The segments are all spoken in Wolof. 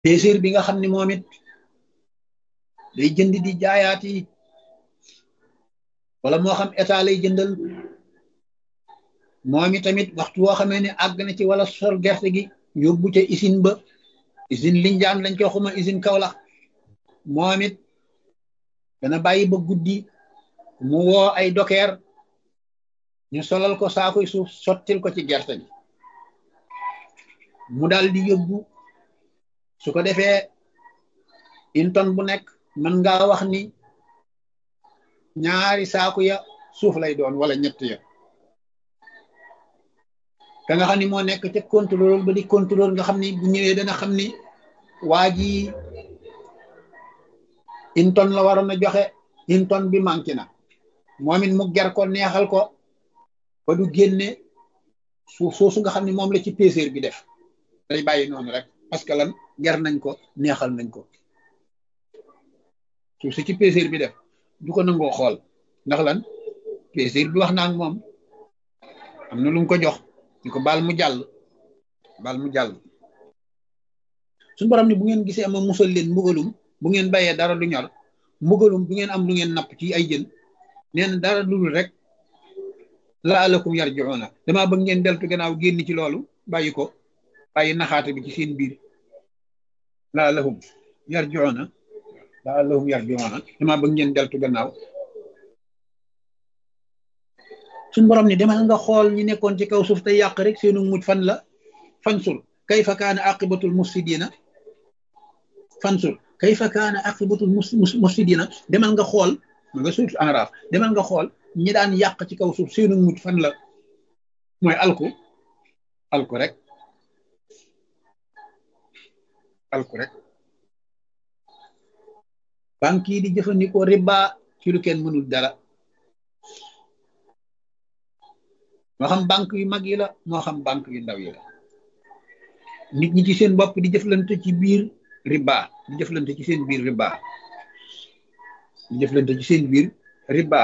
péséer bi nga xam ne moom it day jënd di jaayaat yi wala moo xam état lay jëndal moom it tamit waxtu woo xamee ne àgg na ci wala sol gerte gi yóbbu ca usine ba usine Linjaan lañ koy xuma usine Kaolack moom it dana bàyyi ba guddi mu woo ay dokeer ñu solal ko saakoy suuf sottil ko ci gerte gi mu daal di yóbbu su ko defee une tonne bu nekk mën ngaa wax ni ñaari saaku ya suuf lay doon wala ñett ya ka nga xam ni moo nekk ca contrôle ba di contrôle nga xam ni bu ñëwee dana xam ni waa ji une tonne la waroon a joxe une tonne bi manqué na moom it mu ger ko neexal ko ba du génne suuf soosu nga xam ni moom la ci péséer bi def day bàyyi noonu rek parce que lan ger nañ ko neexal nañ ko suuf si ci péséer bi def du ko nangoo xool ndax lan péséer bi wax naa ak moom am na lu mu ko jox ñu ko baal mu jàll baal mu jàll suñu borom ni bu ngeen gisee ama musal leen mbugalum bu ngeen bàyyee dara du ñor mbugalum bu ngeen am lu ngeen napp ci ay jën nee na dara dul rek laalakum yarjiuna damaa bëgg ngeen deltu gannaaw génn ci loolu bàyyi ko bàyyi naxaate bi ci seen biir laalahum yarjiuna laalahum yarjiuna damaa bëgg ngeen deltu gannaaw suñ borom ni demal nga xool ñi nekkoon ci kaw suuf te yàq rek seenu mujj fan la fansul kayfa kaana aqibatul mufsidina fansul kayfa kaana aqibatul mufsidina demal nga xool ma nga suuf enraaf demal nga xool ñi daan yàq ci kaw suuf seenu mujj fan la mooy alku alku rek alku rek banque yi di jëfandikoo riba ci lu kenn mënul dara moo xam banque yu mag yi la moo xam banque yu ndaw yi la nit ñi ci seen bopp di jëflante ci biir riba di jëflante ci seen biir riba di jëflante ci seen biir riba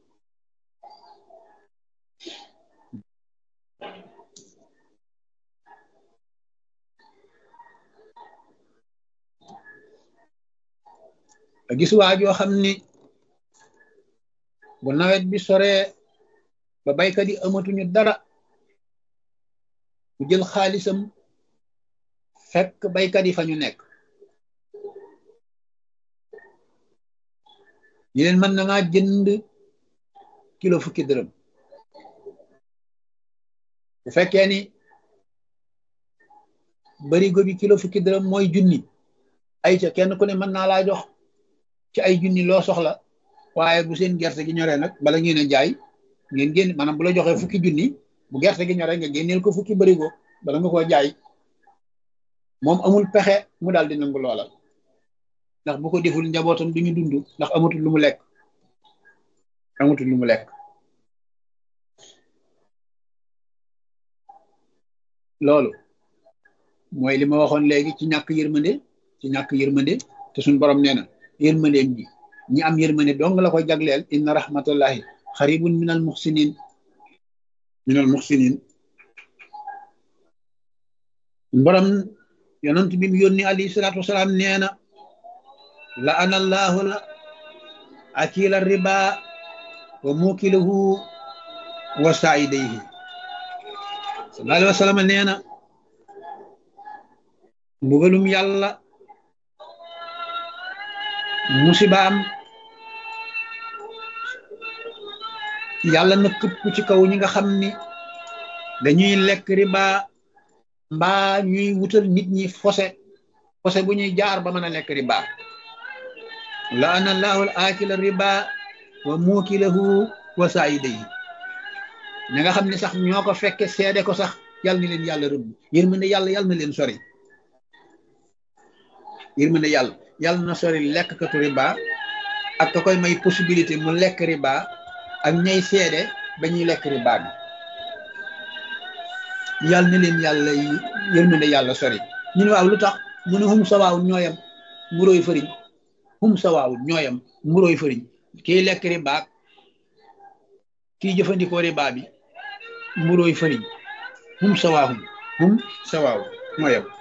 a gis waa joo xam ni bu nawet bi soree ba baykat yi amatuñu dara mu jël xaalisam fekk baykat yi fa ñu nekk ñu leen mën na maa jënd kilo fukki dërëm bu fekkee ni barigo bi kilo fukki dërëm mooy junni ay ca kenn ku ne mën naa laa jox ci ay junni loo soxla waaye bu seen gerte gi ñoree nag bala ngeen a jaay ngeen génn maanaam bu la joxee fukki junni bu gerte gi ñoree nga génneel ko fukki barigo bala nga koo jaay moom amul pexe mu daal di nangu loola ndax bu ko deful njabootam du ñu dund ndax amatul lu mu lekk amatul lu mu lekk loolu mooy li ma waxoon léegi ci ñàkk yërmande ci ñàkk yërmande te suñ borom nee na yërmandeem ji ñi am yërmande dong la koy jagleel inna rahmatullahi xaribun min al muxsinin min al muxsinin borom yonent bi mu yónni alayhi salaatu wasalaam nee na la ana allahu la akila riba wa mukilahu wa saidayhi sallallahu alayhi wa sallam nee na mbugalum yàlla musibaam yàlla na këpp ci kaw ñi nga xam ni dañuy lekk riba mbaa ñuy wutal nit ñi fose fose bu ñuy jaar ba mën a lekk riba la ana allahu al akila riba wa mukilahu wa saidayhi ña nga xam ne sax ñoo ko fekke seede ko sax yàlla na leen yàlla rëbb yërmande yàlla yàlla na leen sori yërmande yàlla yàlla na sori lekkkatu riba ak ka koy may possibilité mu lekk riba ak ñay seede ba ñuy lekk riba bi yàlla na leen yàlla yërmande yàlla sori ñu ne waaw lu tax mu ne hum sawaawun ñooyam mburóoy fëriñ hum sawaawun ñooyam mburóoy fëriñ kiy lekk riba kiy jëfandikoo riba bi mburóoy fëriñ hum sawaahum hum sawaawun ñooyam